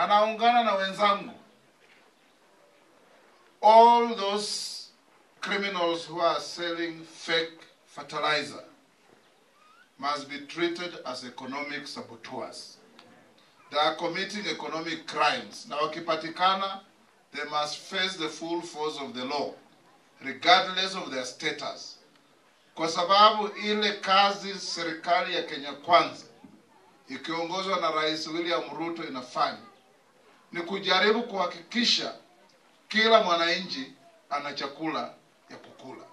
na naungana na wenzangu all those criminals who are selling fake fertilizer must be treated as economic saboteurs. They are committing economic crimes. Na wakipatikana, they must face the full force of the law, regardless of their status. Kwa sababu ile kazi serikali ya Kenya Kwanza ikiongozwa na Rais William Ruto inafanya ni kujaribu kuhakikisha kila mwananchi ana chakula ya kukula.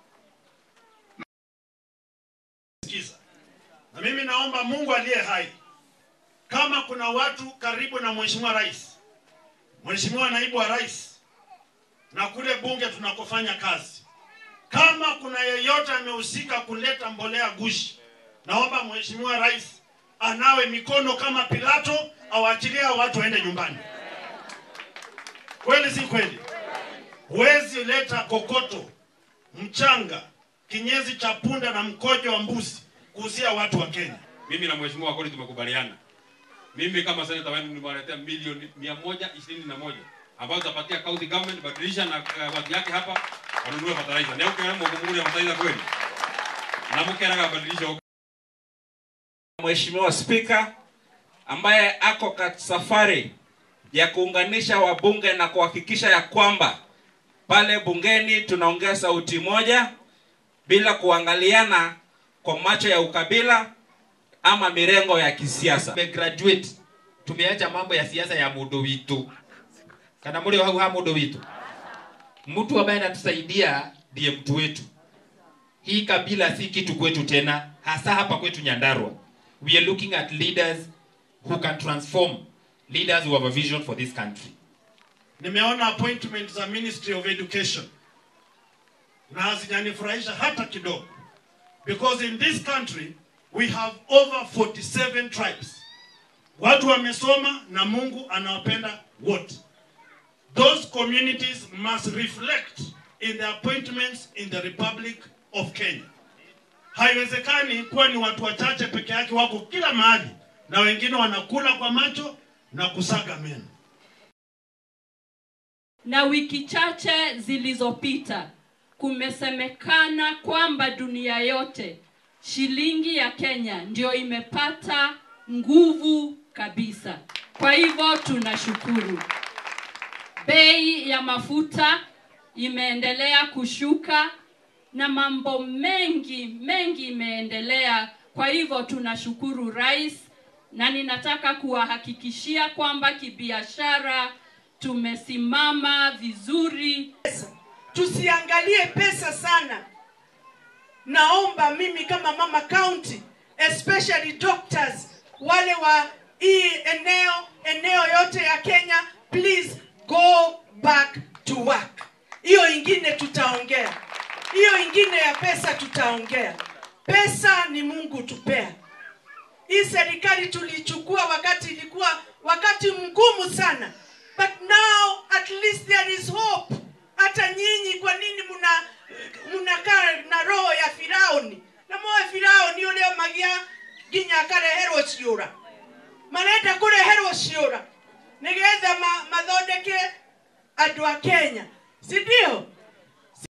Sikiza. Na mimi naomba Mungu aliye hai, kama kuna watu karibu na Mheshimiwa Rais, Mheshimiwa Naibu wa Rais na kule bunge tunakofanya kazi, kama kuna yeyote amehusika kuleta mbolea gushi, naomba Mheshimiwa Rais anawe mikono kama Pilato, awaachilie hao watu waende nyumbani. Kweli si kweli? Huwezi leta kokoto, mchanga, kinyezi cha punda na mkojo wa mbuzi kuuzia watu wa Kenya. mimi na mheshimiwa Wakoli tumekubaliana. Mimi kama seneta wenu nimewaletea milioni mia moja ishirini na moja ambazo tapatia county government badilisha na uh, watu yake hapa wanunue fertilizer. Leo kwa mko ya fertilizer kweli. Na mkeraga badilisha Mheshimiwa Spika ambaye ako katika safari ya kuunganisha wabunge na kuhakikisha ya kwamba pale bungeni tunaongea sauti moja bila kuangaliana kwa macho ya ukabila ama mirengo ya kisiasa. tumegraduate tumeacha mambo ya siasa ya mundu witu kana muri hau ha mundu witu mtu ambaye anatusaidia ndiye mtu wetu hii kabila si kitu kwetu tena hasa hapa kwetu nyandarua we are looking at leaders who can transform leaders who have a vision for this country Nimeona appointment za Ministry of Education na hazijanifurahisha hata kidogo, because in this country we have over 47 tribes. Watu wamesoma na Mungu anawapenda wote. Those communities must reflect in the appointments in the Republic of Kenya. Haiwezekani kuwa ni watu wachache peke yake wako kila mahali na wengine wanakula kwa macho na kusaga meno. na wiki chache zilizopita kumesemekana kwamba dunia yote shilingi ya Kenya ndio imepata nguvu kabisa. Kwa hivyo tunashukuru. Bei ya mafuta imeendelea kushuka na mambo mengi mengi imeendelea. Kwa hivyo tunashukuru rais, na ninataka kuwahakikishia kwamba kibiashara tumesimama vizuri. tusiangalie pesa sana. Naomba mimi kama mama county, especially doctors wale wa hii eneo eneo yote ya Kenya, please go back to work. Hiyo ingine tutaongea, hiyo ingine ya pesa tutaongea. Pesa ni Mungu tupea. Hii serikali tulichukua wakati ilikuwa wakati mgumu sana, but now at least there is hope. Hata nyinyi, kwa nini muna munakaa na roho ya Firauni na moyo Firauni ulio magia nginya akareherwo ciũra marenda kũreherwo ciũra nĩgetha ma, mathondeke andũ a Kenya si ndio?